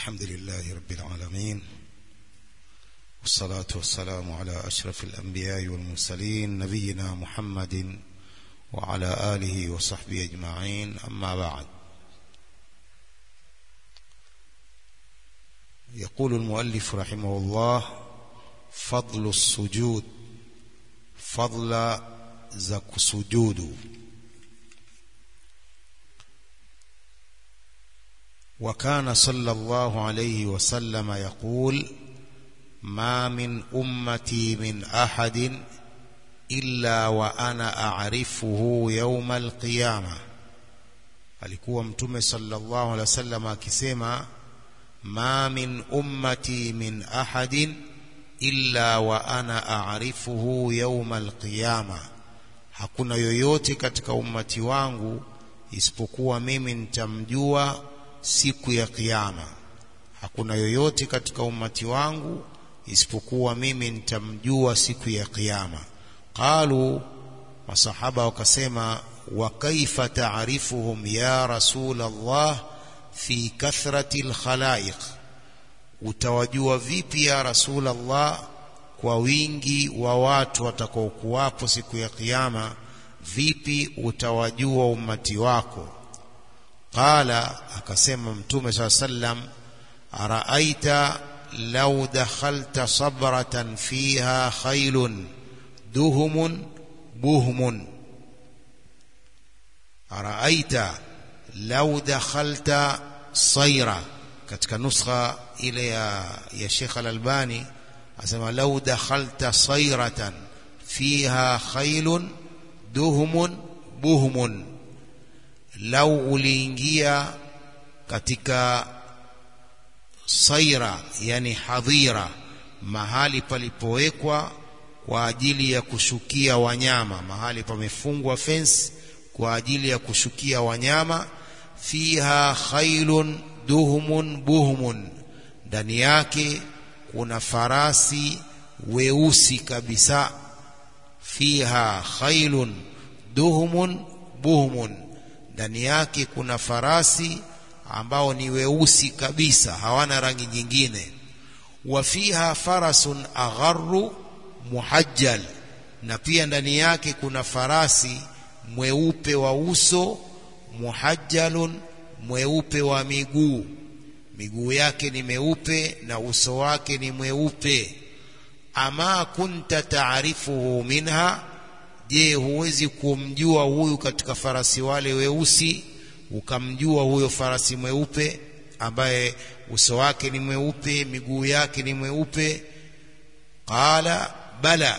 الحمد لله رب العالمين والصلاة والسلام على أشرف الأنبياء والمرسلين نبينا محمد وعلى آله وصحبه أجمعين أما بعد يقول المؤلف رحمه الله فضل السجود فضل زك سجود وكان صلى الله عليه وسلم يقول ما من أمتي من أحد إلا وأنا أعرفه يوم القيامة alikuwa mtume sallallahu alaihi wasallam akisema ma min ummati min ahadin illa wa ana a'rifuhu yawma alqiyama hakuna yoyote katika ummati wangu isipokuwa mimi nitamjua siku ya kiyama hakuna yoyote katika ummati wangu isipokuwa mimi nitamjua siku ya kiyama qalu masahaba wakasema wa kaifa ta'rifuhum ya rasul Allah fi kathrati alkhalaiq utawajua vipi ya rasul Allah kwa wingi wa watu watakaokuwapo siku ya kiyama vipi utawajua ummati wako qala akasema mtume saa sallam araaita law dakhalta sabratan fiha khailun duhumun buhmun araaita law dakhalta sayra katika nuskha ile ya, ya Sheikh Al-Albani asema law dakhalta sayratan fiha khailun duhumun buhmun lau uliingia katika saira yani hadhira mahali palipowekwa kwa ajili ya kushukia wanyama mahali pamefungwa fence kwa ajili ya kushukia wanyama fiha khailun duhumun buhumun ndani yake kuna farasi weusi kabisa fiha khailun duhumun buhumun ndani yake kuna farasi ambao ni weusi kabisa hawana rangi nyingine wa fiha farasun agharru muhajjal na pia ndani yake kuna farasi mweupe wa uso muhajjalun mweupe wa miguu miguu yake ni meupe na uso wake ni mweupe ama kunta taarifuhu minha je huwezi kumjua huyu katika farasi wale weusi ukamjua huyo farasi mweupe ambaye uso wake ni mweupe miguu yake ni mweupe qala bala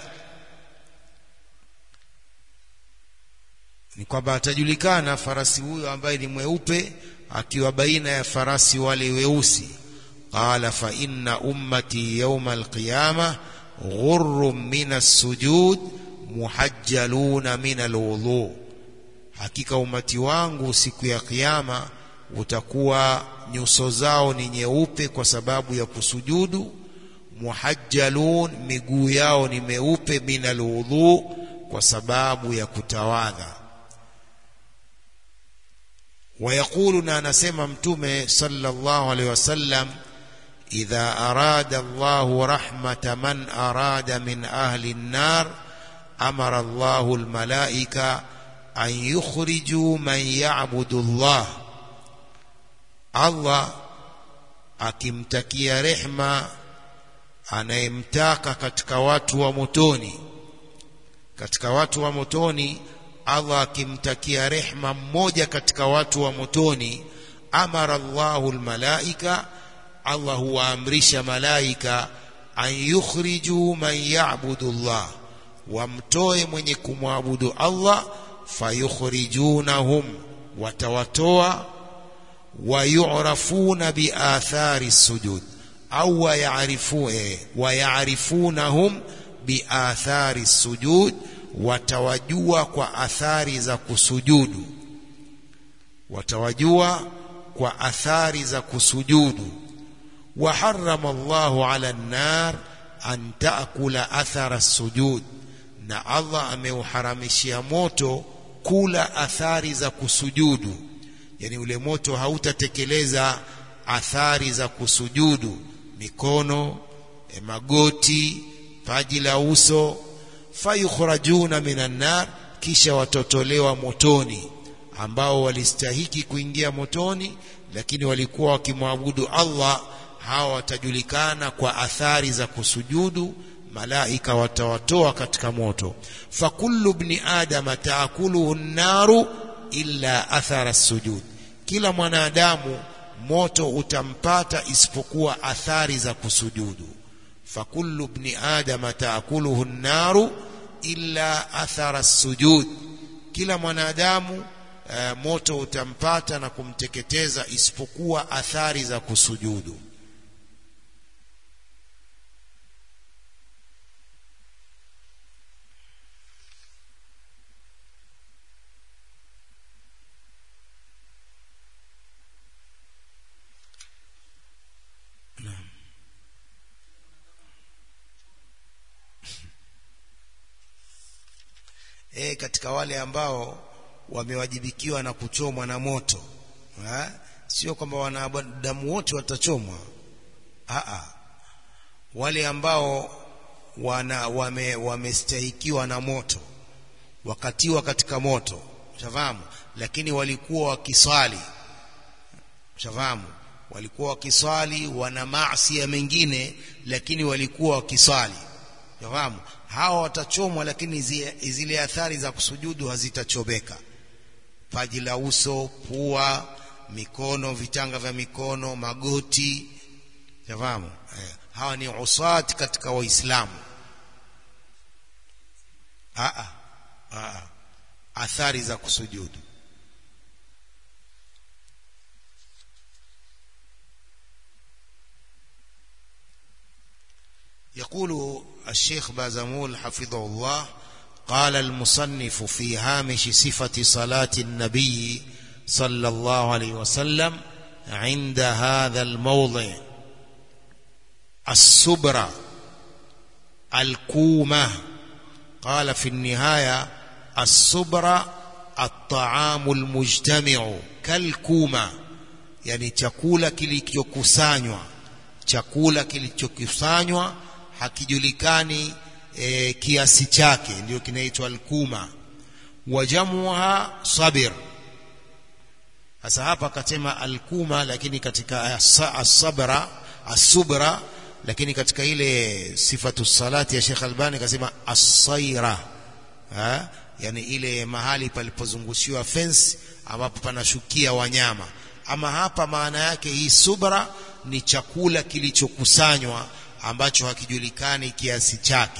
ni kwamba atajulikana farasi huyo ambaye ni mweupe akiwa baina ya farasi wale weusi qala fa inna ummati yawma alqiyama ghurrun min as-sujud muhajjaluna min alwudhu hakika umati wangu siku ya kiyama utakuwa nyuso zao ni nyeupe kwa sababu ya kusujudu muhajjalun miguu yao ni meupe min alwudhu kwa sababu ya kutawadha ويقول نسمع متومه صلى الله عليه وسلم إذا أراد الله رحمة من أراد من أهل النار أمر الله الملائكة أن يخرجوا من يعبد الله الله akimtakia rehma anayemtaka katika watu wa motoni katika watu wa motoni Allah akimtakia rehma mmoja katika watu wa motoni amara Allahu almalaika Allah huwaamrisha malaika an yukhriju man ya'budu Allah wamtoe mwenye kumwabudu Allah fayukhrijunahum watawatoa wayurafuna biathari sujud au wayarifue wayarifunahum biathari sujud watawajua kwa athari za kusujudu watawajua kwa athari za kusujudu وحرم الله على النار أن تأكل أثر السجود na Allah ameuharamishia moto kula athari za kusujudu yani ule moto hautatekeleza athari za kusujudu mikono e, magoti paji la uso fayukhrajuna minan nar kisha watotolewa motoni ambao walistahiki kuingia motoni lakini walikuwa wakimwabudu Allah hawa watajulikana kwa athari za kusujudu malaika watawatoa katika moto fakullu ibni adama taakuluhu naru illa athara sujud kila mwanadamu moto utampata isipokuwa athari za kusujudu fakullu ibni adama taakuluhu naru illa athara sujud kila mwanadamu uh, moto utampata na kumteketeza isipokuwa athari za kusujudu e, katika wale ambao wamewajibikiwa na kuchomwa na moto ha? sio kwamba wanadamu wote watachomwa Aa, wale ambao wana wame, wamestahikiwa na moto wakatiwa katika moto ushafahamu lakini walikuwa wakiswali ushafahamu walikuwa wakiswali wana maasi mengine lakini walikuwa wakiswali ushafahamu hawa watachomwa lakini zile athari za kusujudu hazitachomeka paji la uso pua mikono vitanga vya mikono magoti fahamu eh, hawa ni usat katika waislamu athari za kusujudu يقول الشيخ بازمول حفظه الله قال المصنف في هامش صفة صلاة النبي صلى الله عليه وسلم عند هذا الموضع السبرة الكومة قال في النهاية السبرة الطعام المجتمع كالكومة يعني chakula kilichokusanywa chakula kilichokusanywa hakijulikani e, kiasi chake ndio kinaitwa alkuma wajamuha sabir sasa hapa akasema alkuma lakini katika asabra asubra lakini katika ile sifatu salati ya Sheikh Albani akasema asaira ha? yani ile mahali palipozungushiwa fence ambapo panashukia wanyama ama hapa maana yake hii subra ni chakula kilichokusanywa ambacho hakijulikani kiasi chake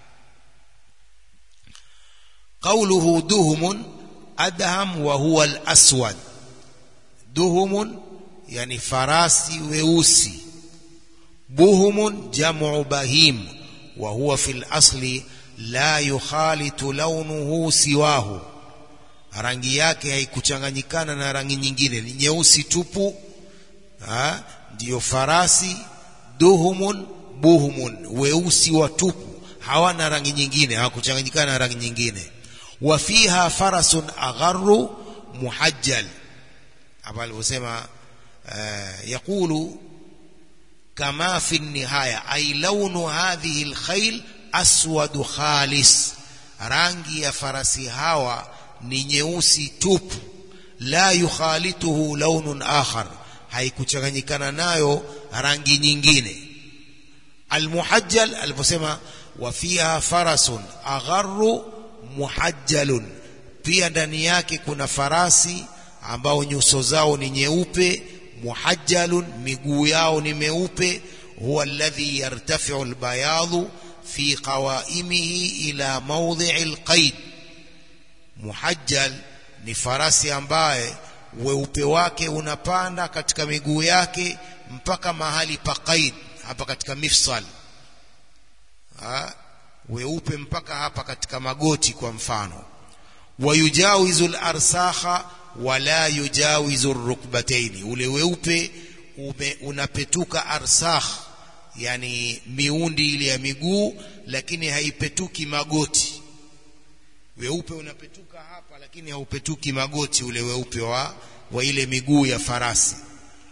قوله دهم أدهم وهو الأسود دهم يعني فراسي ويوسي بهم جمع بهيم وهو في الأصل لا يخالط لونه سواه rangi yake haikuchanganyikana na rangi nyingine ni nyeusi tupu ha? ndiyo farasi duhumun buhumun weusi watupu hawana rangi nyingine hawakuchanganyikana na rangi nyingine وفيها فرس أغر محجل hapa alivyosema uh, yaqulu kama fi nihaya ay launu hadhihi alkhayl aswad khalis rangi ya farasi hawa ni nyeusi tupu la yukhalituhu launun akhar haikuchanganyikana nayo rangi nyingine almuhajjal aliposema wa fiha farasun agharru muhajjalun pia ndani yake kuna farasi ambao nyuso zao ni nyeupe muhajjalun miguu yao ni meupe huwa alladhi yartafi'u albayadu fi qawaimihi ila mawdhi'i alqaid muhajjal ni farasi ambaye weupe wake unapanda katika miguu yake mpaka mahali pa qaid hapa katika mifsal ha? weupe mpaka hapa katika magoti kwa mfano wayujawizu al-arsakha wala yujawizu rukbataini ule weupe ume, unapetuka arsakh yani miundi ile ya miguu lakini haipetuki magoti weupe unapetuka hapa lakini haupetuki magoti ule weupe wa, wa ile miguu ya farasi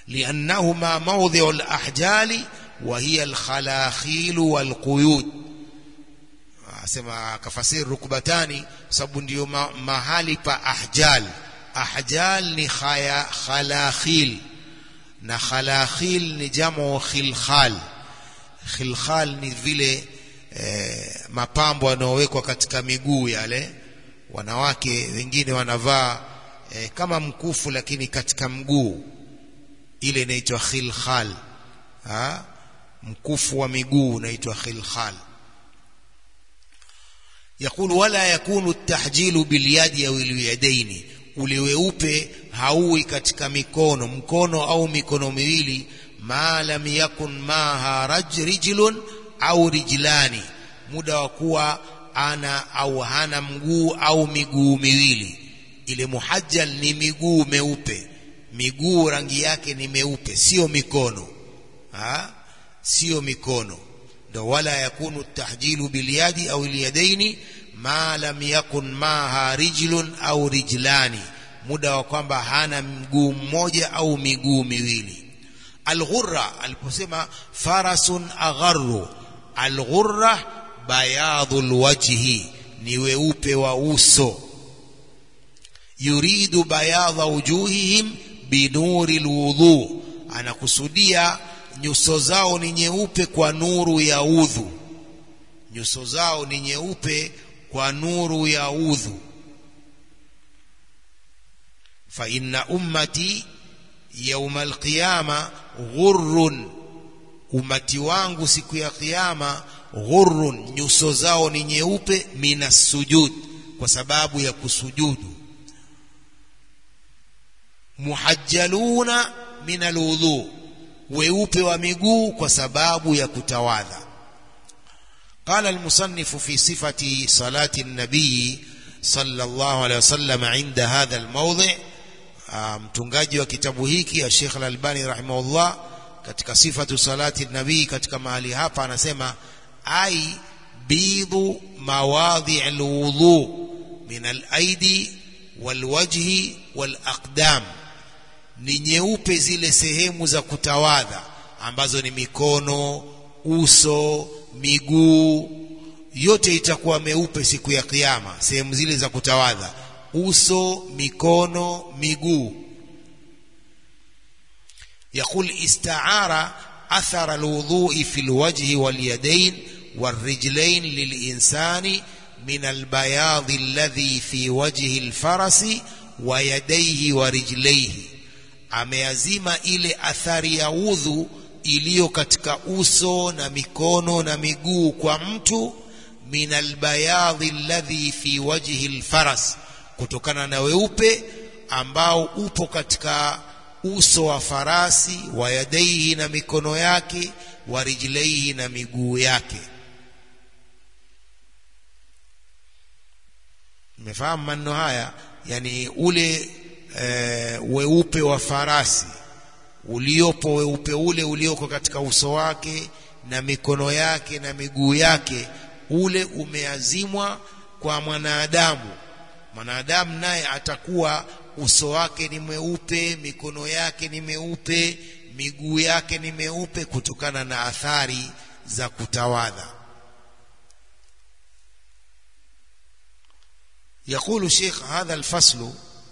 liannahuma mawdhi'u al-ahjali wa hiya al-khalakhil wal-quyud asema kafasiri rukbatani sababu ndiyo ma, mahali pa ahjal ahjal ni khaya khalakhil na khalakhil ni jamo khilkhal khilkhal ni vile eh, mapambo yanayowekwa katika miguu yale wanawake wengine wanavaa eh, kama mkufu lakini katika mguu ile inaitwa khilkhal ha? mkufu wa miguu unaitwa khilkhal يقول ولا يكون التحجيل باليد أو اليدين ule weupe hauwi katika mikono mkono au mikono miwili ma lam yakun maha raj rijlun au rijlani muda wa kuwa ana au hana mguu au miguu miwili ile muhajjal ni miguu meupe miguu rangi yake ni meupe sio mikono ha? sio mikono ndo wala yakunu tahjilu bilyadi au ilyadaini ma lam yakun maha rijlun au rijlani muda wa kwamba hana mguu mmoja au miguu miwili alghurra aliposema farasun agharru alghurra bayadhu lwajhi ni weupe wa uso yuridu bayadha wujuhihim binuri lwudhu anakusudia nyuso zao ni nyeupe kwa nuru ya udhu nyuso zao ni nyeupe kwa nuru ya udhu fa inna ummati yauma alqiyama ghurrun umati wangu siku ya kiyama ghurrun nyuso zao ni nyeupe minas sujud kwa sababu ya kusujudu muhajjaluna min alwudhu weupe wa miguu kwa sababu ya kutawadha قال المصنف في صفة صلاة النبي صلى الله عليه وسلم عند هذا الموضع mtungaji wa kitabu hiki Sheikh Al-Albani rahimahullah katika sifatu salati nabii katika mahali hapa anasema ai bidhu mawadhi alwudhu min al-aidi walwajhi walaqdam ni nyeupe zile sehemu za kutawadha ambazo ni mikono uso miguu yote itakuwa meupe siku ya kiyama sehemu zile za kutawadha uso mikono miguu يقول استعار أثر الوضوء في الوجه واليدين والرجلين للإنسان من البياض الذي في وجه الفرس ويديه ورجليه ameazima ile athari ya udhu iliyo katika uso na mikono na miguu kwa mtu min albayadhi alladhi fi wajhi alfaras kutokana na weupe ambao upo katika uso wa farasi wa yadaihi na mikono yake wa rijlaihi na miguu yake mmefahamu maneno haya yani ule e, weupe wa farasi uliopo weupe ule ulioko katika uso wake na mikono yake na miguu yake ule umeazimwa kwa mwanadamu mwanadamu naye atakuwa uso wake ni mweupe mikono yake ni meupe miguu yake ni meupe kutokana na athari za kutawadha يقول شيخ هذا الفصل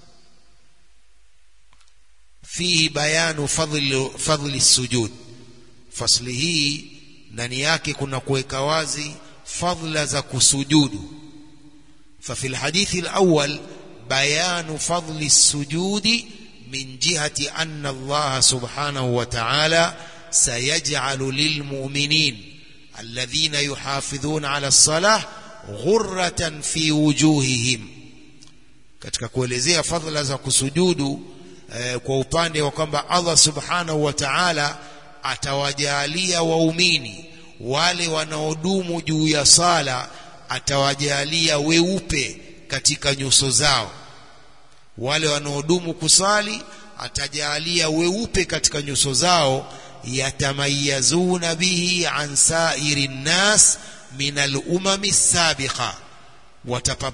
فيه بيان فضل فضل السجود فصل hii ndani yake kuna kuweka wazi fadhila za kusujudu ففي الحديث الأول بيان فضل السجود من جهة أن الله سبحانه وتعالى سيجعل للمؤمنين الذين يحافظون على الصلاة غرة في وجوههم katika kuelezea fadhila za kusujudu eh, kwa upande wa kwamba Allah subhanahu wa ta'ala atawajalia waumini wale wanaodumu juu ya sala atawajalia weupe katika nyuso zao wale wanaodumu kusali atajalia weupe katika nyuso zao yatamayazuna bihi an sairi nnas min alumami sabiqa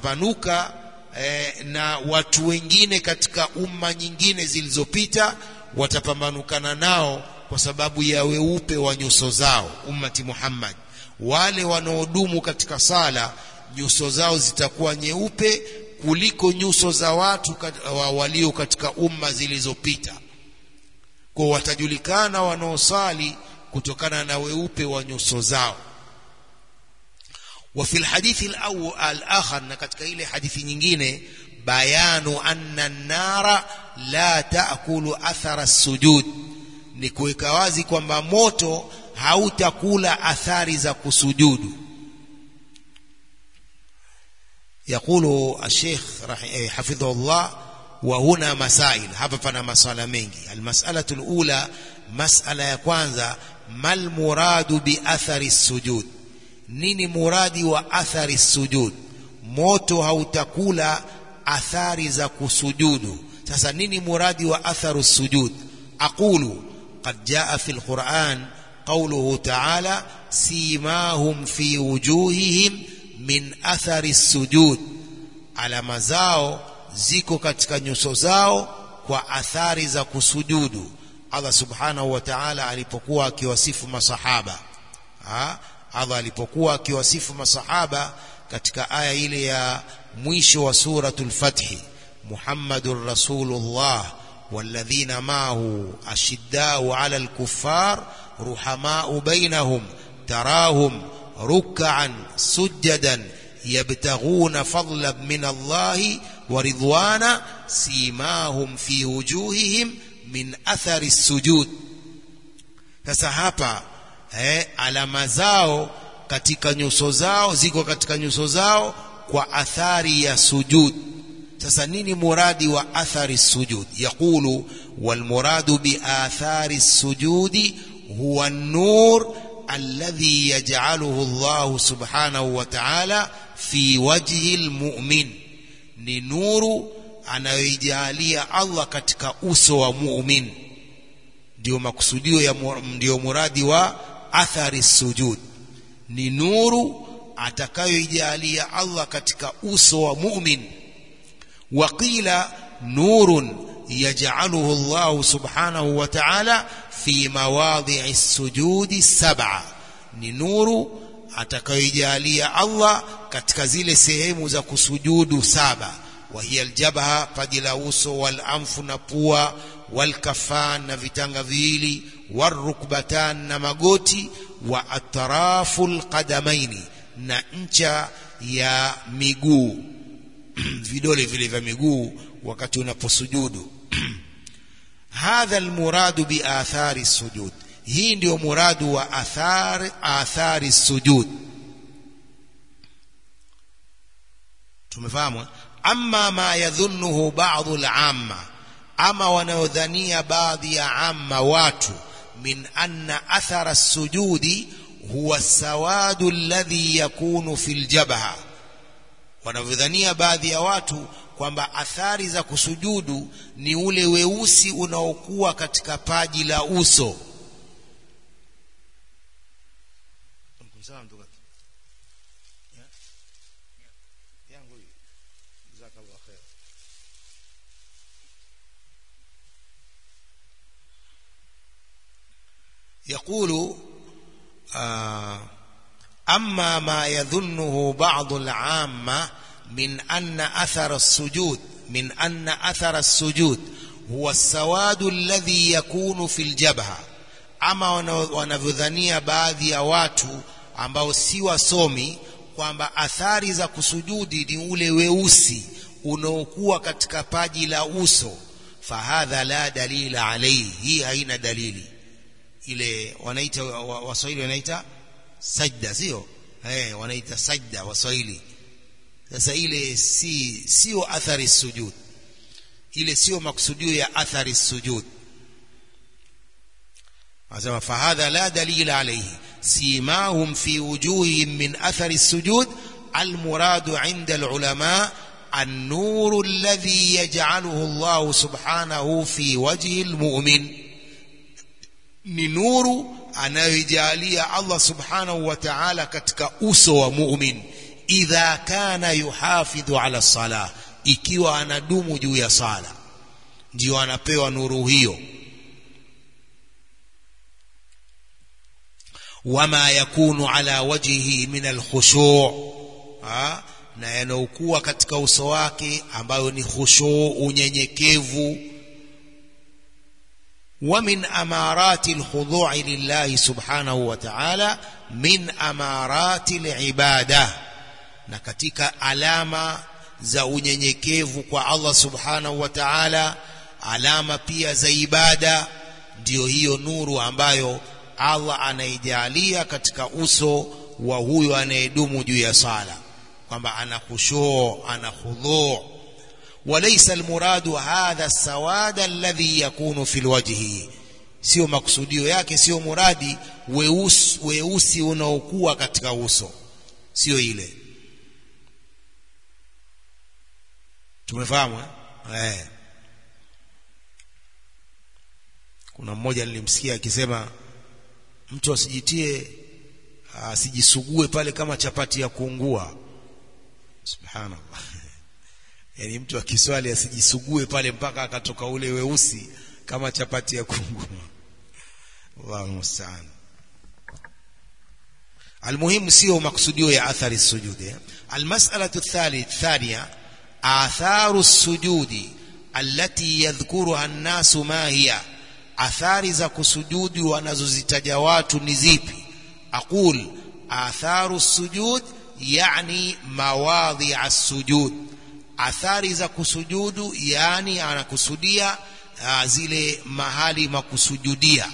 watapambanuka eh, na watu wengine katika umma nyingine zilizopita watapambanukana nao kwa sababu ya weupe wa nyuso zao ummati Muhammad wale wanaodumu katika sala nyuso zao zitakuwa nyeupe kuliko nyuso za watu walio katika umma zilizopita kwa watajulikana wanaosali kutokana na weupe wa nyuso zao وفي الحديث الآخر na katika ile hadithi nyingine bayanu anna an-nara la taakulu athara as-sujud ni kuweka wazi kwamba moto hautakula athari za kusujudu يقول الشيخ حفظه الله وهنا مسائل hapa pana masala mengi المسألة الأولى مسألة ya kwanza mal muradu bi athari sujud nini muradi wa athari sujud moto hautakula athari za kusujudu sasa nini muradi wa atharu sujud aqulu qad jaa fi alquran qawluhu ta'ala simahum fi wujuhihim min athari sujud alama zao ziko katika nyuso zao kwa athari za kusujudu Allah subhanahu wa ta'ala alipokuwa akiwasifu masahaba ha? Allah alipokuwa akiwasifu masahaba katika aya ile ya mwisho wa suratul fathi Muhammadur Rasulullah والذين معه أشداء على الكفار رحماء بينهم تراهم ركعا سجدا يبتغون فضلا من الله ورضوانا سيماهم في وجوههم من أثر السجود sasa hapa eh, alama zao katika nyuso zao ziko katika nyuso zao kwa athari ya sujud sasa nini muradi wa athari sujud yaqulu walmuradu biathari sujudi huwa an-nur alladhi yaj'aluhu Allah subhanahu wa ta'ala fi wajhi almu'min ni nuru anayoijalia Allah katika uso wa mu'min ndio makusudio ya ndio muradi wa athari sujud ni nuru atakayoijalia Allah katika uso wa mu'min waqila nurun yaj'aluhu Allah subhanahu wa ta'ala fi mawadhi'i sujudi sab'a ni nuru atakayoijalia Allah katika zile sehemu za kusujudu saba wa hiya aljabha paji la uso wal anfu na pua wal kafan na vitanga viwili warukbatan na magoti wa atraful qadamaini na ncha ya miguu vidole vile vya miguu wakati unaposujudu hadha almuradu bi athari sujud hii ndio muradu wa athari athari sujud tumefahamu amma ma yadhunnuhu ba'dhu al-amma ama wanaodhania baadhi ya amma watu min anna athara sujudi huwa sawadu alladhi yakunu fil jabha wanavyodhania baadhi ya watu kwamba athari za kusujudu ni ule weusi unaokuwa katika paji la uso يقول آه أما ما يظنه بعض العامة من أن أثر السجود من أن أثر السجود هو السواد الذي يكون في الجبهة أما wanavyodhania baadhi ya watu ambao si wasomi kwamba athari za kusujudi ni ule weusi unaokuwa katika paji la uso fahadha la dalila alayhi hii haina dalili ile wanaita waswahili wanaita sajda sio eh wanaita sajda waswahili sasa ile si sio athari sujud ile sio maksudio ya athari sujud anasema fahadha la dalila alayhi simahum fi wujuhihim min athari sujud المراد عند العلماء النور الذي يجعله الله سبحانه في وجه المؤمن ni nuru anayoijalia Allah subhanahu wa ta'ala katika uso wa mu'min idha kana yuhafidhu ala salah ikiwa anadumu juu ya sala ndio anapewa nuru hiyo wama yakunu ala wajhihi min alkhushu' na yanayokuwa katika uso wake ambayo ni khushu unyenyekevu ومن أمارات الخضوع لله سبحانه وتعالى من أمارات العبادة na katika alama za unyenyekevu kwa Allah subhanahu wa ta'ala alama pia za ibada ndiyo hiyo nuru ambayo Allah anaijalia katika uso wa huyo anayedumu juu ya sala kwamba ana khushuu ana khudhu وليس المراد هذا السواد الذي يكون في الوجه sio makusudio yake sio muradi weusi weusi unaokuwa katika uso sio ile tumefahamu eh? eh kuna mmoja nilimsikia akisema mtu asijitie asijisugue pale kama chapati ya kuungua subhanallah yani mtu akiswali asijisugue pale mpaka akatoka ule weusi kama chapati ya kuungua Allahu musta'an المهم sio maksudio ya athari sujudi المسألة الثانية آثار السجود التي يذكرها الناس ما هي athari za kusujudi wanazozitaja watu ni zipi aqul atharu sujud yani mawadhi as-sujud athari za kusujudu yani anakusudia uh, zile mahali makusujudia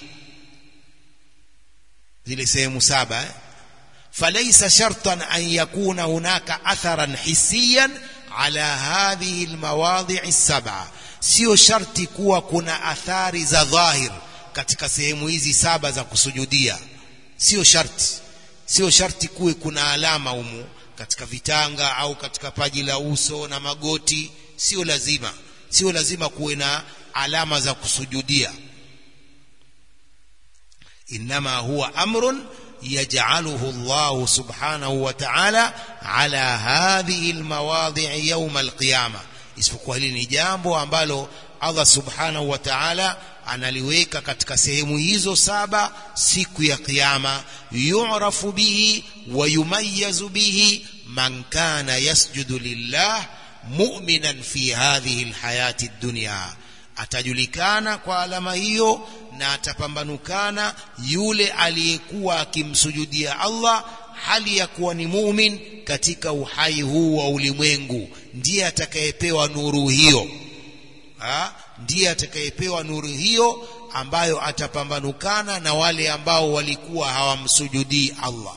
zile sehemu saba eh? فليس شرطا أن يكون هناك أثرا حسيا على هذه المواضع السبعة sio sharti kuwa kuna athari za dhahir katika sehemu hizi saba za kusujudia sio sharti sio sharti kuwe kuna alama humu katika vitanga au katika paji la uso na magoti sio lazima sio lazima kuwe na alama za kusujudia inma huwa amrun يجعله الله سبحانه وتعالى على هذه المواضع يوم القيامة isipokuwa hili ni jambo ambalo Allah subhanahu wa ta'ala analiweka katika sehemu hizo saba siku ya kiyama yu'rafu bihi wa yumayyazu bihi man kana yasjudu lillah mu'minan fi hadhihi alhayati ad-dunya atajulikana kwa alama hiyo na atapambanukana yule aliyekuwa akimsujudia Allah hali ya kuwa ni mumin katika uhai huu wa ulimwengu ndiye atakayepewa nuru hiyo ha? ndiye atakayepewa nuru hiyo ambayo atapambanukana na wale ambao walikuwa hawamsujudii Allah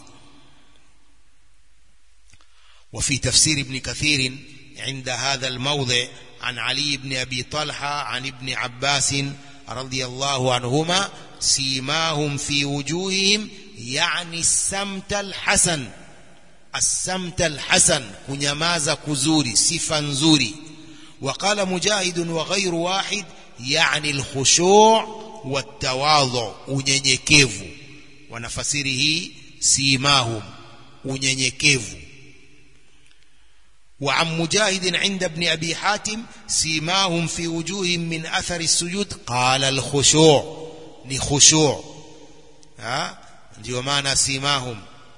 وفي تفسير ابن كثير عند هذا الموضع عن علي بن أبي طلحة عن ابن عباس رضي الله عنهما سيماهم في وجوههم يعني السمت الحسن السمت الحسن كنيمازا كزوري صفا نزوري وقال مجاهد وغير واحد يعني الخشوع والتواضع unyenyekevu wanafasiri hii simahum unyenyekevu وعن مجاهد عند ابن أبي حاتم سيماهم في وجوههم من أثر السجود قال الخشوع لخشوع ها ndio maana simahum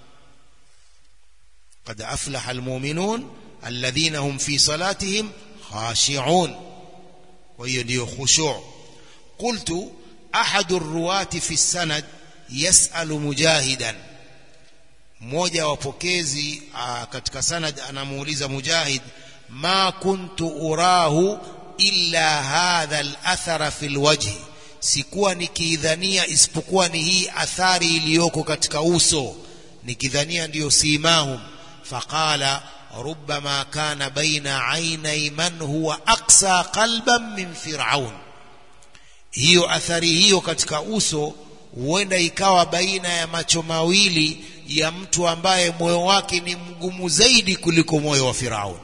قد أفلح المؤمنون الذين هم في صلاتهم خاشعون وهي ndio خشوع قلت أحد الرواة في السند يسأل مجاهدا mmoja wa wapokezi katika sanad anamuuliza mujahid ma kuntu urahu illa hadha al-athara fi al-wajhi sikuwa nikiidhania isipokuwa ni hii athari iliyoko katika uso nikidhania ndiyo simahum faqala ربما كان بين عيني من هو أقسى قلبا من فرعون hiyo athari hiyo katika uso huenda ikawa baina ya macho mawili ya mtu ambaye moyo wake ni mgumu zaidi kuliko moyo wa Firaun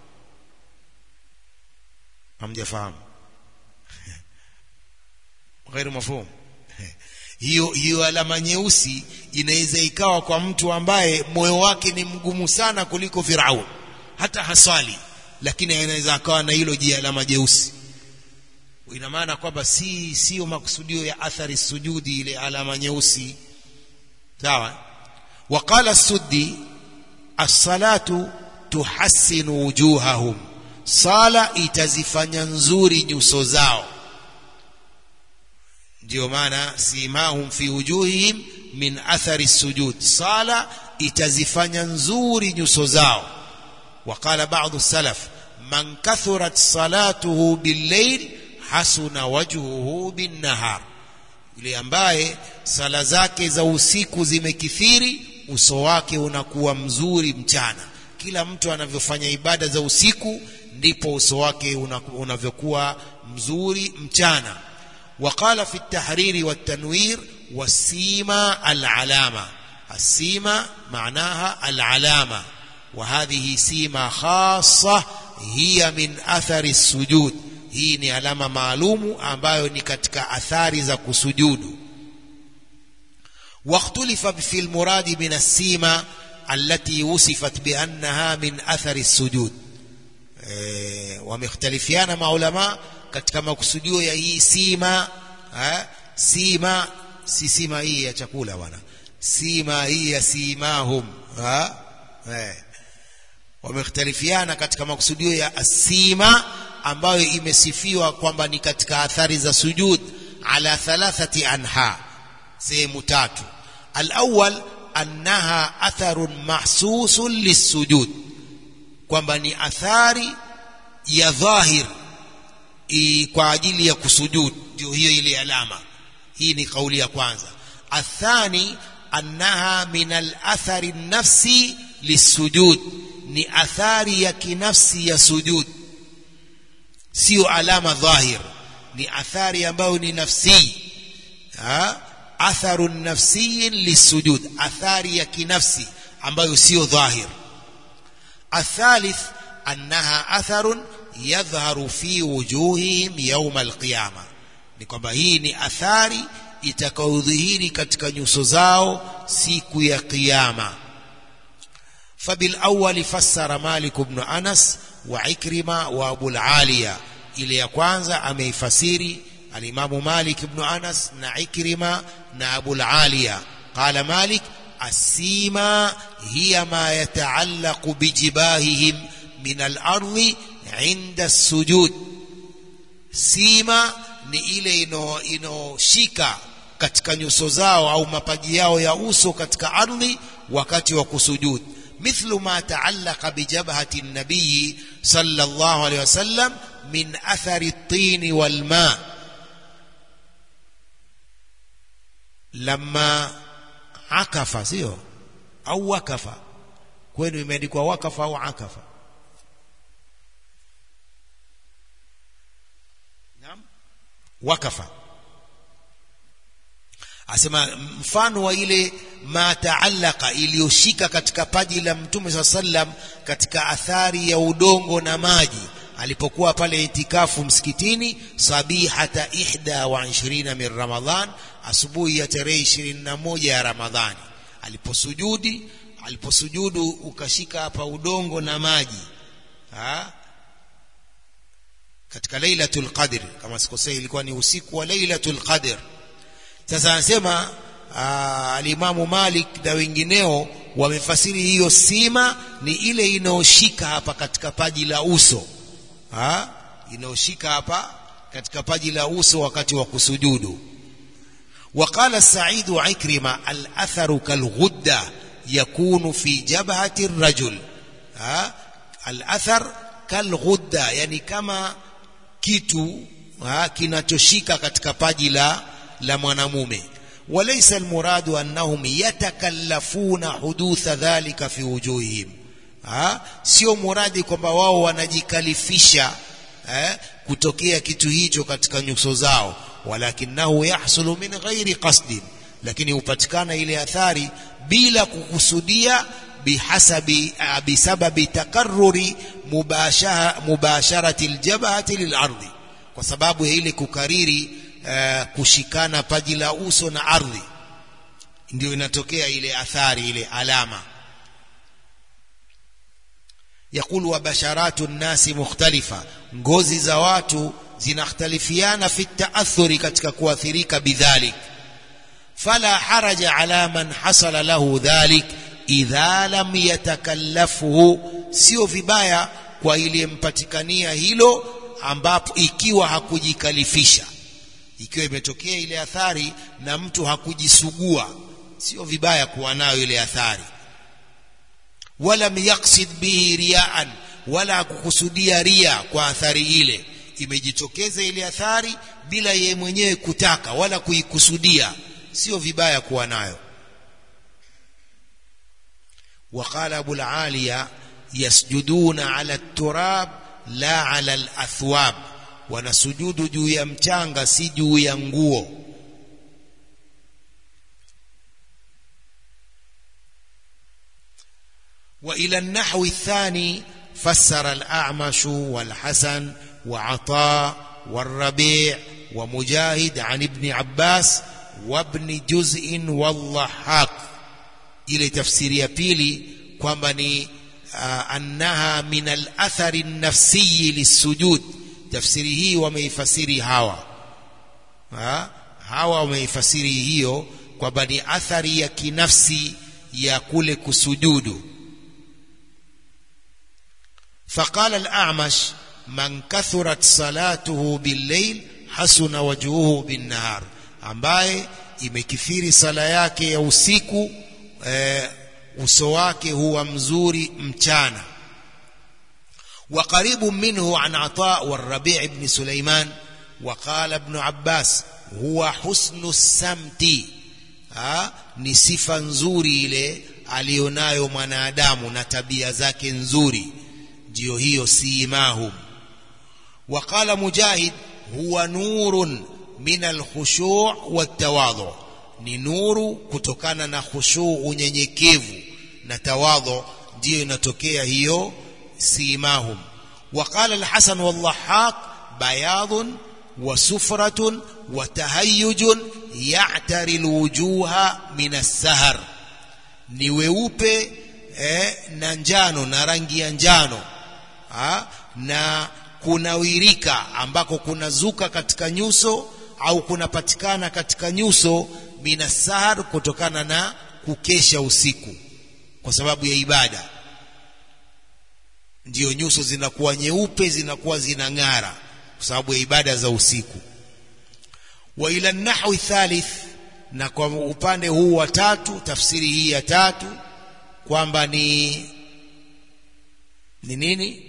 hamjafahamu غير مفهوم hiyo hiyo alama nyeusi inaweza ikawa kwa mtu ambaye moyo wake ni mgumu sana kuliko Firaun hata haswali lakini inaweza akawa na hilo jia alama jeusi ina maana kwamba si sio makusudio ya athari sujudi ile alama nyeusi sawa waqala suddi as-salatu tuhassinu wujuhahum sala itazifanya nzuri nyuso zao ndio maana simahum fi wujuhihim min athari sujud sala itazifanya nzuri nyuso zao وقال بعض السلف من كثرت صلاته بالليل حسن وجهه بالنهار yule ambaye sala zake za usiku zimekithiri uso wake unakuwa mzuri mchana kila mtu anavyofanya ibada za usiku ndipo uso wake unavyokuwa mzuri mchana وقال في التحرير والتنوير والسيما العلامة السيما معناها العلامة وهذه سيما خاصة هي من أثر السجود hii ni alama maalumu ambayo ni katika athari za kusujudu واختلف في المراد من السيما التي وصفت بأنها من أثر السجود ومختلفيان مع علماء katika makusudio ya hii sima ha? sima si sima hii ya chakula bwana sima hii ya simahum ha? eh. wamekhtalifiana katika makusudio ya asima ambayo imesifiwa kwamba ni katika athari za sujud ala thalathati anha sehemu tatu alawwal annaha atharun mahsusun lissujud kwamba ni athari ya dhahir kwa ajili ya kusujud ndio hiyo ile alama hii ni kauli ya kwanza athani annaha min alathari nafsi lisujud ni athari ya kinafsi ya sujud sio alama dhahir ni athari ambayo ni nafsi ha? atharu nafsi lisujud athari ya kinafsi ambayo sio dhahir athalith annaha atharun yadhharu fi wujuhihim yawm alqiyama ni kwamba hii ni athari itakayodhihiri katika nyuso zao siku ya kiyama فبالأول فسر مالك بن أنس وعكرمة وأبو العالية إلى يكوانزا أمي فسيري الإمام مالك بن أنس نعكرمة نأبو العالية قال مالك السيما هي ما يتعلق بجباههم من الأرض عند السجود سيما ni ile inoshika katika nyuso zao au mapaji yao ya uso katika ardhi wakati wa kusujud مثل ما تعلق بجبهة النبي صلى الله عليه وسلم من أثر الطين والماء لما عكف سيو أو وكف kwenu imeandikwa wakafa au akafa naam wakafa asema mfano wa ile ma taallaka iliyoshika katika paji la mtume saa sallam katika athari ya udongo na maji alipokuwa pale itikafu msikitini sabihata ihda wa ishirina min ramadhan asubuhi ya tarehe ishirini na moja ya ramadhani aliposujudi aliposujudu ukashika hapa udongo na maji ha? katika lailatul qadr kama sikosei ilikuwa ni usiku wa lailatul qadr sasa anasema alimamu Malik na wengineo wamefasiri hiyo sima ni ile inayoshika hapa katika paji la uso ha inayoshika hapa katika paji la uso wakati wa kusujudu وقال سعيد عكرمة الأثر كالغدة يكون في جبهة الرجل ها الأثر كالغدة يعني كما kitu kinachoshika katika paji la la mwanamume وليس المراد أنهم يتكلفون حدوث ذلك في وجوههم ha? sio muradi kwamba wao wanajikalifisha eh, kutokea kitu hicho katika nyuso zao walakinahu yahsulu min ghairi qasdin lakini hupatikana ile athari bila kukusudia bihasabi bisababi takarruri mubashara mubasharati aljabhati lilardi kwa sababu ya ile kukariri uh, kushikana paji la uso na ardhi ndio inatokea ile athari ile alama يقول وبشرات الناس مختلفة ngozi za watu zinakhtalifiana fi taathuri katika kuathirika bidhalik fala haraja ala man hasala lahu dhalik idha lam yatakallafuhu sio vibaya kwa iliyempatikania hilo ambapo ikiwa hakujikalifisha ikiwa imetokea ile athari na mtu hakujisugua sio vibaya kuwa nayo ile athari wala yaqsid bihi riaan wala hakukusudia ria kwa athari ile imejitokeza ile athari bila yeye mwenyewe kutaka wala kuikusudia sio vibaya kuwa nayo وقال أبو العالية يسجدون على التراب لا على الأثواب wanasujudu juu ya mchanga si juu ya nguo وإلى النحو الثاني فسر الأعمش والحسن وعطاء والربيع ومجاهد عن ابن عباس وابن جزء والضحاك ile tafsiri ya pili kwamba ni uh, annaha min al-athari an-nafsi lisujud tafsiri hii wameifasiri hawa ha? hawa wameifasiri hiyo kwamba ni athari ya kinafsi ya kule kusujudu فقال الأعمش من كثرت صلاته بالليل حسن وجهه بالنهار ambaye imekithiri sala yake ya usiku e, uso wake huwa mzuri mchana وقريب منه عن عطاء والربيع بن سليمان وقال ابن عباس هو حسن السمت ha? ni sifa nzuri ile alionayo mwanadamu na tabia zake nzuri ndio hiyo simahum وقال مجاهد هو نور من الخشوع والتواضع ni nuru kutokana na khushu unyenyekevu na tawadhu ndiyo inatokea hiyo simahum وقال الحسن والضحاك بياض وسفرة وتهيج يعتري الوجوه من السهر ni weupe eh, na njano na rangi ya njano ha? na kunawirika ambako kunazuka katika nyuso au kunapatikana katika nyuso minasahar kutokana na kukesha usiku kwa sababu ya ibada ndiyo nyuso zinakuwa nyeupe zinakuwa zinang'ara kwa sababu ya ibada za usiku wa ila nahwi thalith na kwa upande huu wa tatu tafsiri hii ya tatu kwamba ni ni nini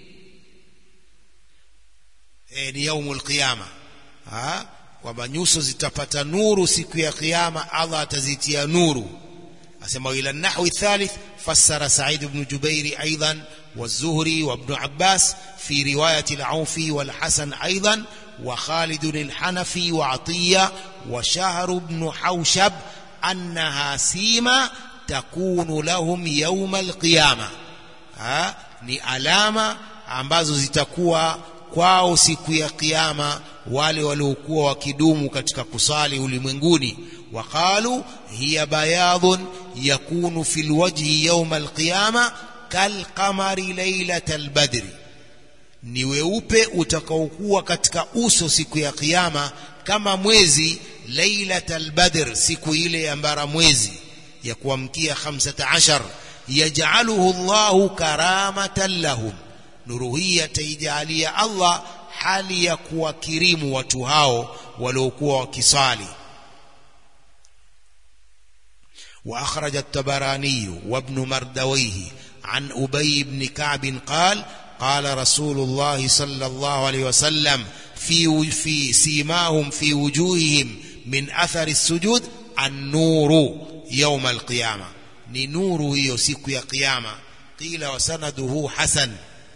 e, ni yaumul qiyama kwamba nyuso zitapata nuru siku ya kiyama Allah atazitia nuru asema ila nahwi thalith fassara Sa'id ibn Jubair aidan والزهري وابن عباس في رواية العوفي والحسن أيضا وخالد الحنفي وعطية وشهر بن حوشب أنها سيما تكون لهم يوم القيامة ها ni alama ambazo zitakuwa kwao siku ya kiyama wale waliokuwa wakidumu katika kusali ulimwenguni waqalu hiya bayadun yakunu fil wajhi yawm alqiyama kalqamari lailatal badri ni weupe utakaokuwa katika uso siku ya kiyama kama mwezi lailatal badr siku ile ya mbara mwezi ya kuamkia 15 yaj'aluhu Allahu karamatan lahum nuru hii ataijalia Allah hali ya kuwakirimu watu hao waliokuwa wakisali وأخرج التبراني وابن مردويه عن أبي بن كعب قال قال رسول الله صلى الله عليه وسلم في في سيماهم في وجوههم من أثر السجود النور يوم القيامة نور يوسك يا قيامة قيل وسنده حسن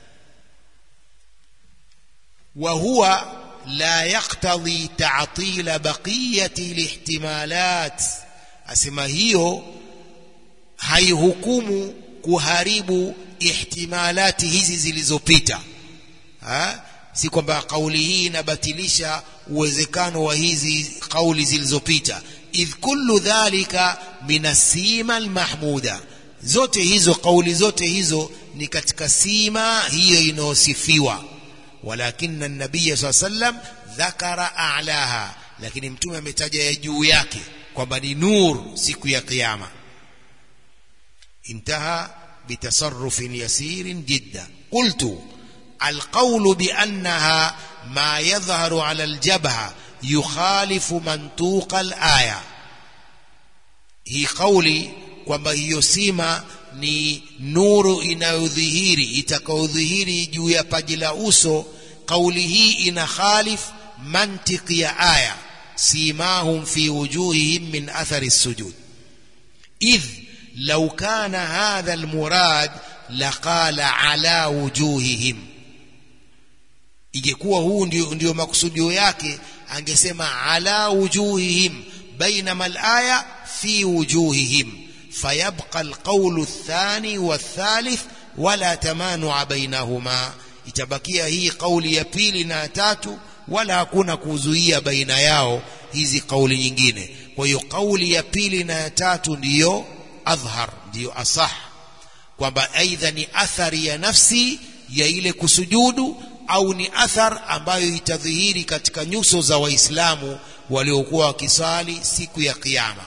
وهو لا يقتضي تعطيل بقية الاحتمالات أسمى هيو haihukumu kuharibu ihtimalati hizi zilizopita si kwamba kauli hii inabatilisha uwezekano wa hizi kauli zilizopita idh kullu dhalika min asima almahmuda zote hizo kauli zote hizo ni katika sima hiyo inayosifiwa walakin an-nabiy sallam dhakara a'laha lakini mtume ametaja ya juu yake kwamba ni nur siku ya kiyama انتهى بتصرف يسير جدا قلت القول بأنها ما يظهر على الجبهة يخالف منطوق الآية هي قولي kwamba hiyo sima ni nuru inayodhihiri itakaodhihiri juu ya paji la uso kauli hii ina khalif mantiki ya aya simahum fi wujuhihim min athari sujud idh لو كان هذا المراد لقال على وجوههم ingekuwa huu ndio, ndio makusudio yake angesema ala wujuhihim bainama alaya fi wujuhihim fayabqa alqawlu athani wathalith wala tamanua bainahuma itabakia hii kauli ya pili na tatu wala hakuna kuzuia baina yao hizi kauli nyingine kwa hiyo kauli ya pili na ya tatu ndiyo adhhar ndiyo asah kwamba aidha ni athari ya nafsi ya ile kusujudu au ni athar ambayo itadhihiri katika nyuso za waislamu waliokuwa wakisali siku ya kiyama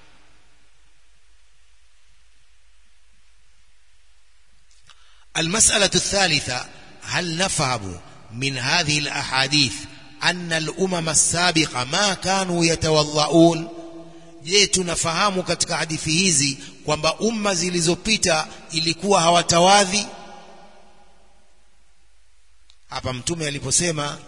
المسألة الثالثة هل نفهم من هذه الأحاديث أن الأمم السابقة ما كانوا يتوضؤون je tunafahamu katika hadithi hizi kwamba umma zilizopita ilikuwa hawatawadhi hapa mtume aliposema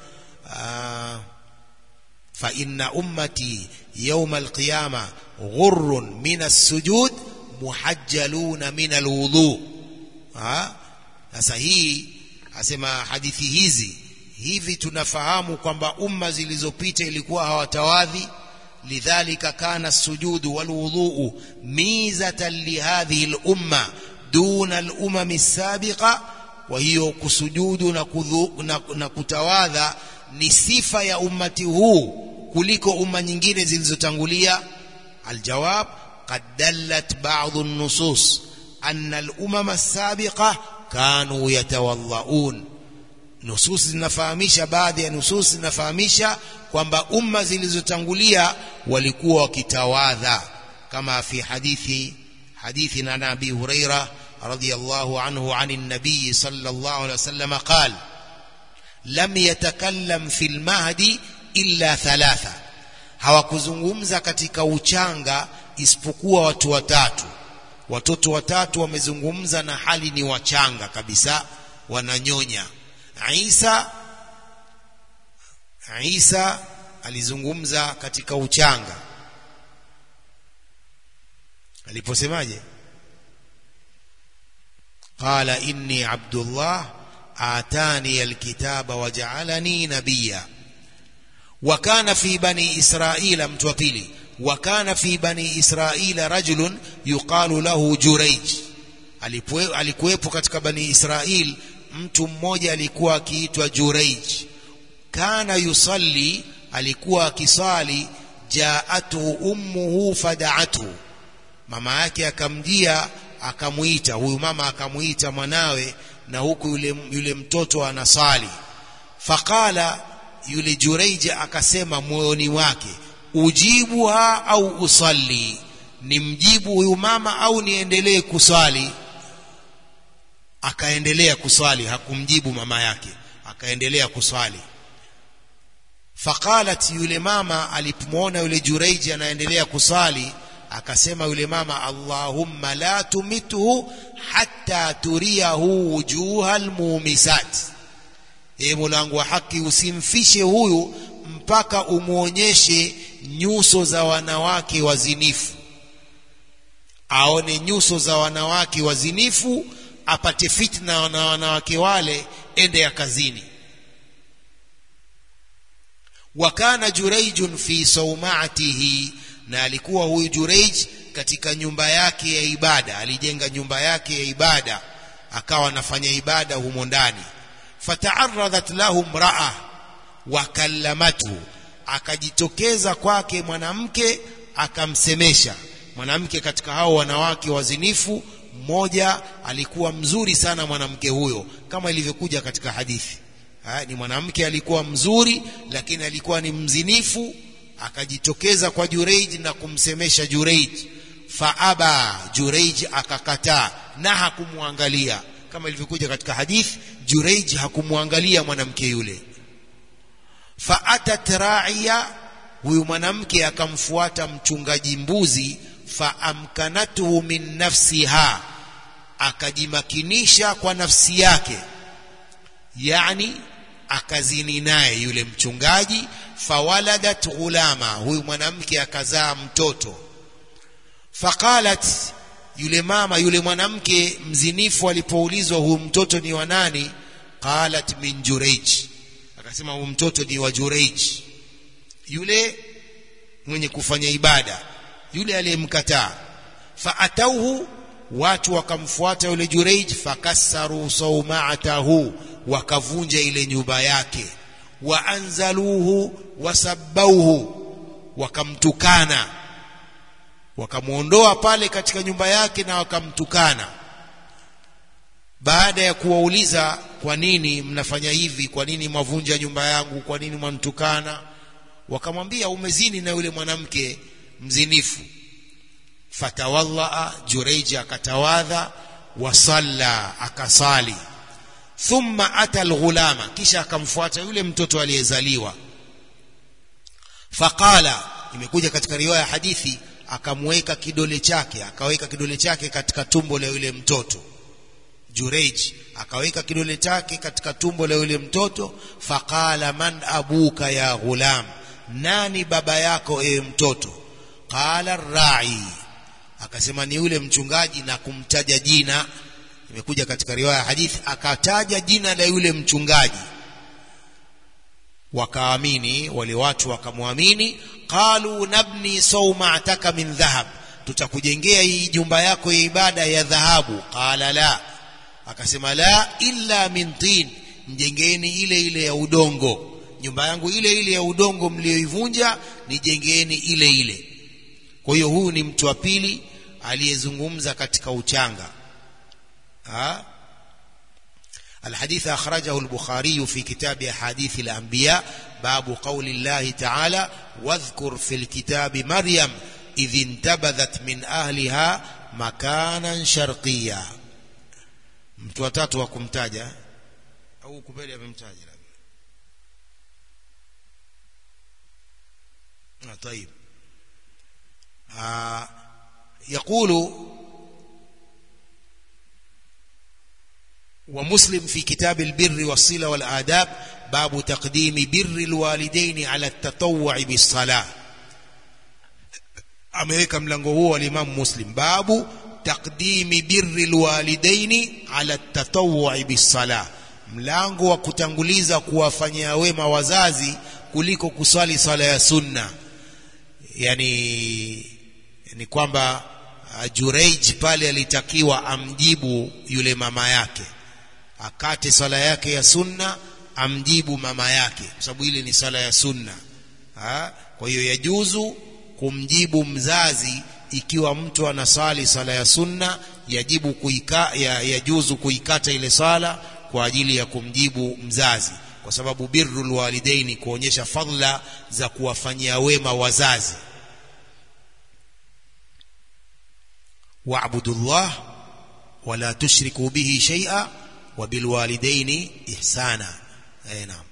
fa inna ummati yawma alqiyama ghurrun min as-sujud muhajjaluna min alwudu sasa hii asema hadithi hizi hivi tunafahamu kwamba umma zilizopita ilikuwa hawatawadhi لذلك كان السجود والوضوء ميزة لهذه الأمة دون الأمم السابقة وهي كسجود نكتواذا ni sifa ya ummati huu kuliko umma nyingine zilizotangulia aljawab qad dallat ba'd an-nusus anna al-umam as-sabiqa kanu yatawallaun nusus zinafahamisha baadhi ya nusus zinafahamisha kwamba umma zilizotangulia walikuwa wakitawadha kama fi hadithi hadithi na Nabii Huraira radhiyallahu anhu عن النبي صلى الله عليه وسلم قال لم يتكلم في المهد إلا ثلاثة hawakuzungumza katika uchanga isipokuwa watu watatu watoto watatu wamezungumza na hali ni wachanga kabisa wananyonya Isa Isa alizungumza katika uchanga aliposemaje qala inni abdullah atani alkitaba waja'alani nabiyya wa kana fi bani israila mtu wa pili wa kana fi bani israila rajulun yuqalu lahu jurayj alikuwepo katika bani israil mtu mmoja alikuwa akiitwa jurayj kana yusalli alikuwa akisali jaatuhu ummuhu fada'atuhu mama yake akamjia akamuita huyu mama akamuita mwanawe na huku yule, yule mtoto anasali faqala yule jureija akasema moyoni wake ujibuha au usalli nimjibu huyu mama au niendelee kusali akaendelea kuswali hakumjibu mama yake akaendelea kuswali faqalat yule mama alipomwona yule jureiji anaendelea kusali akasema yule mama allahumma la tumithu hatta turiyahu wujuha almumisat e mulangu wa haki usimfishe huyu mpaka umwonyeshe nyuso za wanawake wazinifu aone nyuso za wanawake wazinifu apate fitna na wanawake wale ende ya kazini wakana jureijun fi saumatihi na alikuwa huyu jureij katika nyumba yake ya ibada alijenga nyumba yake ya ibada akawa anafanya ibada humo ndani fataaradhat lahu mraa wakallamathu akajitokeza kwake mwanamke akamsemesha mwanamke katika hao wanawake wazinifu mmoja alikuwa mzuri sana mwanamke huyo kama ilivyokuja katika hadithi ha, ni mwanamke alikuwa mzuri lakini alikuwa ni mzinifu akajitokeza kwa Jureij na kumsemesha Jureij faaba Jureij akakataa na hakumwangalia kama ilivyokuja katika hadithi Jureij hakumwangalia mwanamke yule faatat ra'iya huyu mwanamke akamfuata mchungaji mbuzi faamkanatuhu min nafsiha akajimakinisha kwa nafsi yake yani akazini naye yule mchungaji fawaladat ghulama huyu mwanamke akazaa mtoto faqalat yule mama yule mwanamke mzinifu alipoulizwa huyu mtoto ni wa nani qalat min jureij akasema huyu mtoto ni wa jureij yule mwenye kufanya ibada yule aliyemkataa faatauhu watu wakamfuata yule jureij fakassaru saumatahu wakavunja ile nyumba yake waanzaluhu wasabbauhu wakamtukana wakamwondoa pale katika nyumba yake na wakamtukana baada ya kuwauliza kwa nini mnafanya hivi kwa nini mwavunja nyumba yangu kwa nini mwantukana wakamwambia umezini na yule mwanamke mzinifu fatawallaa jureiji akatawadha wasalla akasali thumma ata alghulama kisha akamfuata yule mtoto aliyezaliwa faqala imekuja katika riwaya hadithi akamweka kidole chake akaweka kidole chake katika tumbo la yule mtoto Jureij akaweka kidole chake katika tumbo la yule mtoto faqala man abuka ya ghulam nani baba yako ewe mtoto qala rai akasema ni yule mchungaji na kumtaja jina imekuja katika riwaya ya hadithi akataja jina la yule mchungaji wakaamini wale watu wakamwamini qalu nabni saumataka min dhahab tutakujengea hii jumba yako ya ibada ya dhahabu qala la akasema la illa min tin mjengeni ile ile ya udongo nyumba yangu ile ile ya udongo mlioivunja nijengeni ile ile kwa hiyo huyu ni mtu wa pili aliyezungumza katika uchanga ha? الحديث أخرجه البخاري في كتاب أحاديث الأنبياء باب قول الله تعالى واذكر في الكتاب مريم إذ انتبذت من أهلها مكانا شرقيا mtu watatu wa kumtaja au kubeli amemtaja labda طيب آه يقول ومسلم في كتاب البر والصلة والآداب باب تقديم بر الوالدين على التطوع بالصلاة ameweka mlango huo al-Imam Muslim babu taqdimi birri alwalidaini ala tatawwu'i bis-salah mlango wa kutanguliza kuwafanyia wema wazazi kuliko kuswali sala ya sunna yani ni kwamba uh, Jureij pale alitakiwa amjibu yule mama yake akate sala yake ya sunna amjibu mama yake kwa sababu ile ni sala ya sunna ha? kwa hiyo yajuzu kumjibu mzazi ikiwa mtu anasali sala ya sunna yajibu kuika, ya, yajuzu kuikata ile sala kwa ajili ya kumjibu mzazi kwa sababu birrul walidaini kuonyesha fadla za kuwafanyia wema wazazi wa'budullah wala tushriku bihi shay'a وبالوالدين إحسانا أي نعم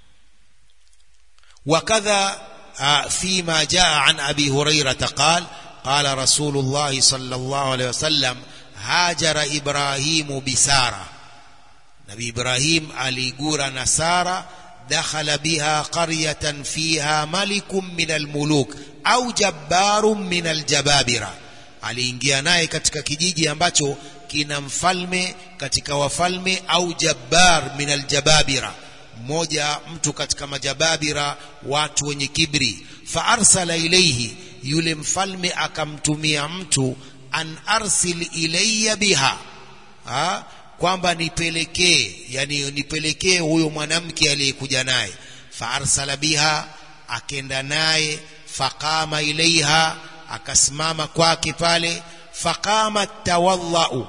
وكذا فيما جاء عن أبي هريرة قال قال رسول الله صلى الله عليه وسلم هاجر إبراهيم بسارة نبي إبراهيم أليقور نسارة دخل بها قرية فيها ملك من الملوك أو جبار من الجبابرة aliingia naye katika kijiji ambacho kina mfalme katika wafalme au jabbar min aljababira mmoja mtu katika majababira watu wenye kibri fa arsala ilayhi yule mfalme akamtumia mtu an arsil ilayya biha ha? kwamba nipelekee yani nipelekee huyo mwanamke aliyekuja naye fa arsala biha akenda naye faqama ilaiha akasimama kwake pale faqama tawallau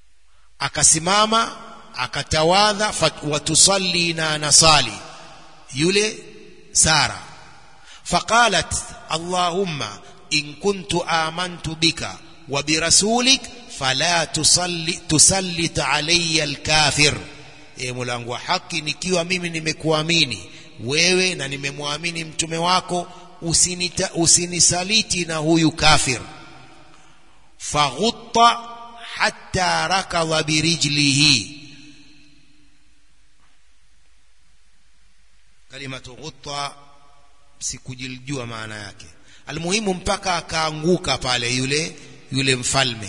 akasimama akatawadha watusalli na anasali yule Sara faqalat Allahumma in kuntu amantu bika wa birasulik fala tusalli tusallit alayya alkafir e mulangu wa haki nikiwa mimi nimekuamini wewe na nimemwamini mtume wako usinita, usinisaliti na huyu kafir faghutta hatta rakadha birijlihi kalimatu ghutta sikujiljua maana yake almuhimu mpaka akaanguka pale yule yule mfalme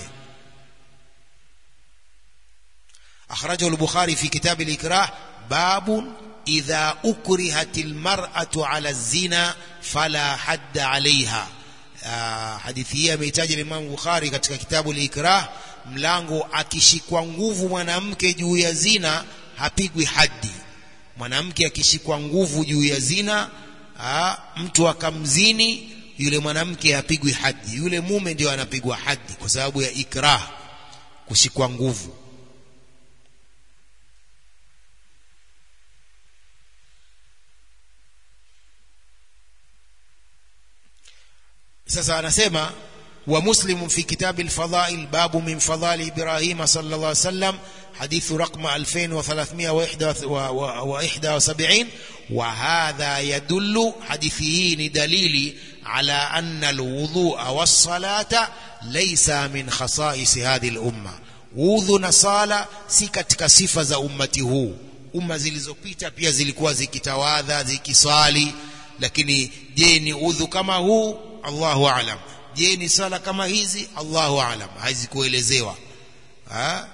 akhrajahu al-bukhari fi kitab al-ikrah babun idha ukrihat almar'atu ala zina fala hadda alaiha hadithi hii ameitaja Imam Bukhari katika kitabu al-Ikrah mlango akishikwa nguvu mwanamke juu ya zina hapigwi haddi mwanamke akishikwa nguvu juu ya zina aa, mtu akamzini yule mwanamke hapigwi haddi yule mume ndio anapigwa haddi kwa sababu ya ikrah kushikwa nguvu sasa anasema wa muslim fi kitab al-fadail babu min fadali ibrahim sallallahu alayhi wasallam حديث رقم 2371 وهذا يدل حديثه دليل على أن الوضوء والصلاة ليس من خصائص هذه الأمة وضوء نصالة si katika sifa za ummati huu umma zilizopita pia zilikuwa zikitawadha zikiswali lakini je ni udhu kama huu Allahu aalam je ni sala kama hizi Allahu aalam hazikuelezewa ha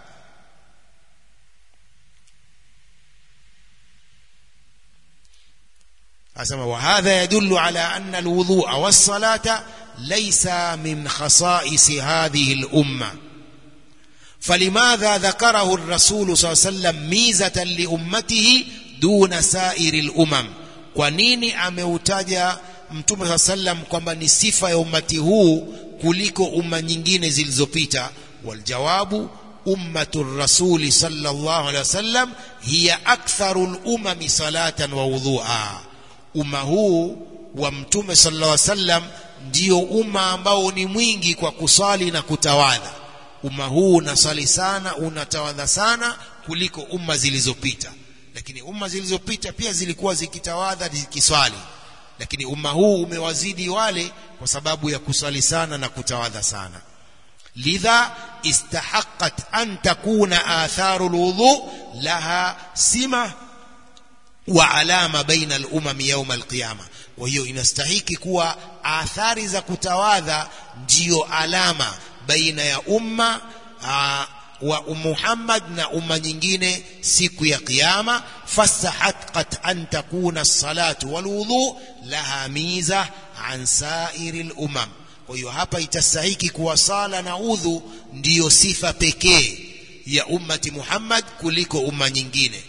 asema wa hadha yadullu ala anna alwudhu'a was-salata laysa min khasa'is hadhihi al-umma فلماذا ذكره الرسول صلى الله عليه وسلم ميزة لأمته دون سائر الأمم kwa nini ameutaja mtume saa sallam kwamba ni sifa ya ummati huu kuliko umma nyingine zilizopita waljawabu ummatu rasuli sallallahu alaihi wasallam hiya aktharu lumami salatan wa wudhua umma huu wa mtume sallallahu alaihi wasallam ndio umma ambao ni mwingi kwa kusali na kutawadha umma huu unasali sana unatawadha sana kuliko umma zilizopita lakini umma zilizopita pia zilikuwa zikitawadha zikiswali lakini umma huu umewazidi wale kwa sababu ya kuswali sana na kutawadha sana lidha istahaqqat an takuna atharu alwudu laha sima wa alama baina al-umam yawm al-qiyama kwa hiyo inastahiki kuwa athari za kutawadha ndiyo alama baina ya umma aa, wa Muhammad na umma nyingine siku ya kiyama fastahaqqat an takuna as-salatu wal wudu laha miza an sa'iril umam kwa hiyo hapa itastahiki kuwa sala na udhu ndiyo sifa pekee ya ummati Muhammad kuliko umma nyingine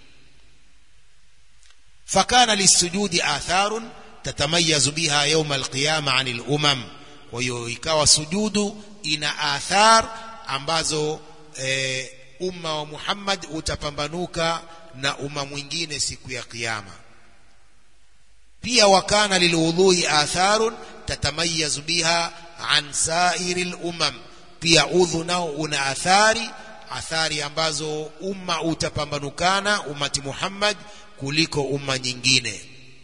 fakana lisujudi atharun tatamayazu biha yawm alqiyama anil umam kwa hiyo ikawa sujudu ina athar ambazo e, umma wa Muhammad utapambanuka na umma mwingine siku ya kiyama pia wakana lilwudhui atharun tatamayazu biha an sairi lumam pia udhu nao una athari athari ambazo umma utapambanukana ummati Muhammad kuliko umma nyingine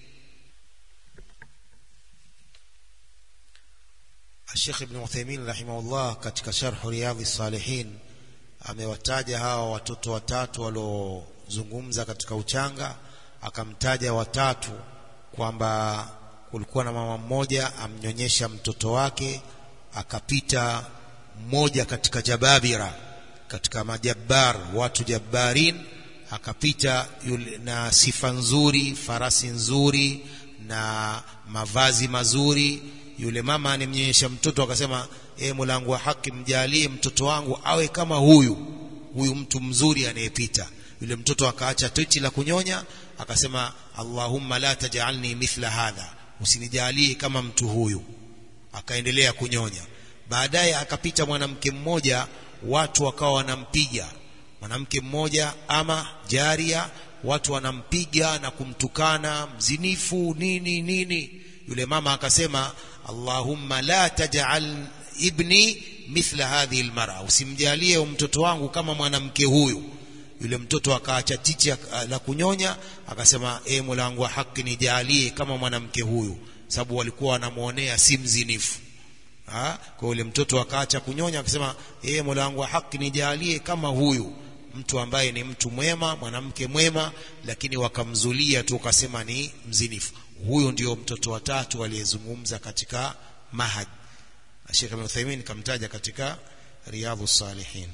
Sheikh Ibn Uthaymeen rahimahullah katika sharh Riyadh salihin amewataja hawa watoto watatu waliozungumza katika uchanga akamtaja watatu kwamba kulikuwa na mama mmoja amnyonyesha mtoto wake akapita mmoja katika jababira katika majabbar watu jabbarin akapita yule na sifa nzuri farasi nzuri na mavazi mazuri yule mama animnyonyesha mtoto akasema e mulangu wa haki mjalie mtoto wangu awe kama huyu huyu mtu mzuri anayepita yule mtoto akaacha titi la kunyonya akasema Allahumma la tajalni mithla hadha usinijalie kama mtu huyu akaendelea kunyonya baadaye akapita mwanamke mmoja watu wakawa wanampiga mwanamke mmoja ama jaria watu wanampiga na kumtukana mzinifu nini nini yule mama akasema Allahumma la taj'al ibni mithla hadhihi almar'a usimjalie mtoto wangu kama mwanamke huyu yule mtoto akaacha tichi la kunyonya akasema e Mola wangu wa haki nijalie kama mwanamke huyu sababu walikuwa wanamuonea si mzinifu ha? kwa yule mtoto akaacha kunyonya akasema e Mola wangu wa haki nijalie kama huyu mtu ambaye ni mtu mwema mwanamke mwema lakini wakamzulia tu ukasema ni mzinifu huyo ndio mtoto wa tatu aliyezungumza katika mahad Sheikh Ibn Uthaymeen kamtaja katika Riyadhus Salihin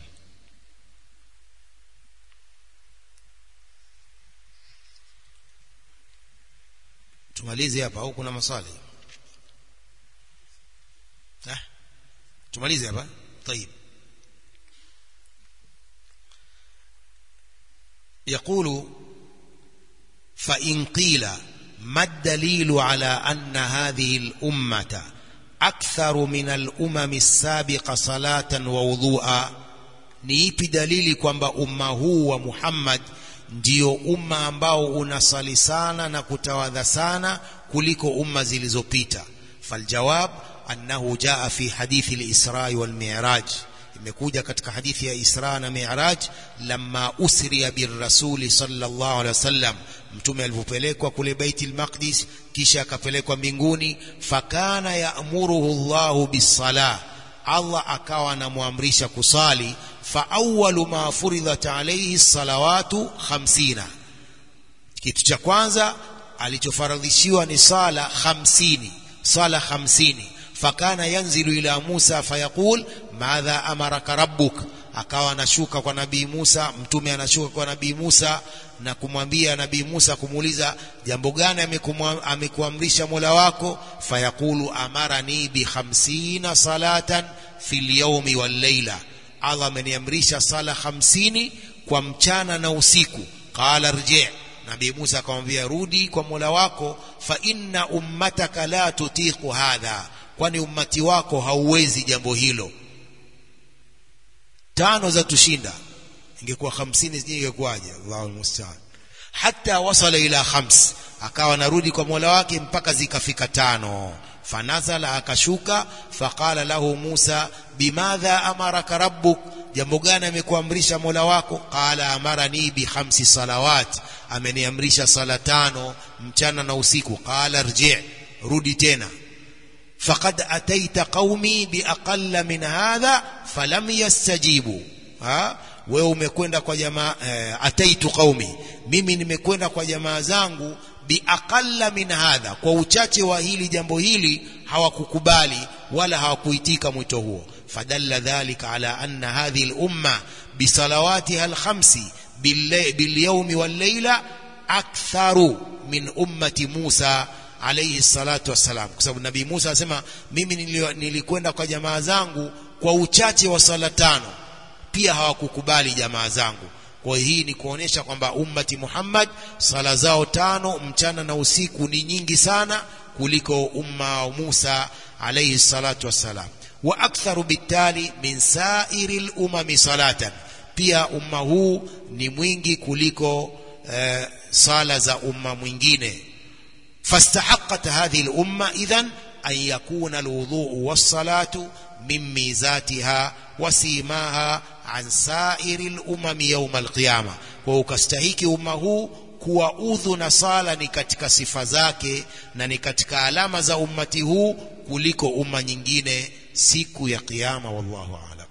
tumalize hapa au kuna maswali eh tumalize hapa طيب يقول فإن قيل ما الدليل على أن هذه الأمة أكثر من الأمم السابقة صلاة ووضوءا ni ipi dalili kwamba umma huu wa Muhammad ndio umma ambao unasali sana na kutawadha sana kuliko umma zilizopita faljawab annahu jaa fi hadithi al-Isra wal Mi'raj imekuja katika hadithi ya Isra na Mi'raj lamma usriya birrasuli sallallahu alaihi wasallam mtume alipopelekwa kule Baitul Maqdis kisha akapelekwa mbinguni fakana ya'muruhu Allahu bis-salah Allah akawa anamwamrisha kusali fa awwalu ma furidhat alayhi salawatu 50 kitu cha kwanza alichofaradhishiwa ni sala 50 sala 50 fakana yanzilu ila Musa fayaqul madha amaraka rabbuk akawa anashuka kwa nabii Musa mtume anashuka kwa nabii Musa na kumwambia nabii Musa kumuuliza jambo gani amekuamrisha Mola wako fayaqulu amarani bi 50 salatan fil yawmi wal layla Allah ameniamrisha sala 50 kwa mchana na usiku qala rji nabii Musa akamwambia rudi kwa Mola wako fa inna ummataka la tutiqu hadha kwani ummati wako hauwezi jambo hilo tano za tushinda ingekuwa 50 sijui ingekuwaje Allahu musta'an hatta wasala ila khams akawa narudi kwa Mola wake mpaka zikafika tano fanazala akashuka faqala lahu Musa bimadha amaraka rabbuk jambo gani amekuamrisha Mola wako qala amarani bi khamsi salawat ameniamrisha sala tano mchana na usiku qala rji rudi tena faqad ataita qaumi biaqalla min hadha falam yastajibu ha wewe umekwenda kwa jamaa eh, ataitu qaumi mimi nimekwenda kwa jamaa zangu biaqalla min hadha kwa uchache wa hili jambo hili hawakukubali wala hawakuitika mwito huo fadalla dhalika ala anna hadhihi al-umma bisalawatiha al-khamsi bil-yawmi wal-layla aktharu min ummati Musa alayhi salatu wassalam kwa sababu nabii Musa anasema mimi nilikwenda kwa jamaa zangu kwa uchache wa sala tano pia hawakukubali jamaa zangu kwa hii ni kuonesha kwamba ummati Muhammad sala zao tano mchana na usiku ni nyingi sana kuliko umma wa Musa alayhi salatu wassalam wa aktharu bitali min sairi lumami salatan pia umma huu ni mwingi kuliko eh, sala za umma mwingine فاستحقت هذه الأمة إذن أن يكون الوضوء والصلاة من ميزاتها وسيماها عن سائر الأمم يوم القيامة وكستهيك أمه kuwa udhu na sala ni katika sifa zake na ni katika alama za ummati huu kuliko umma nyingine siku ya kiyama wallahu a'lam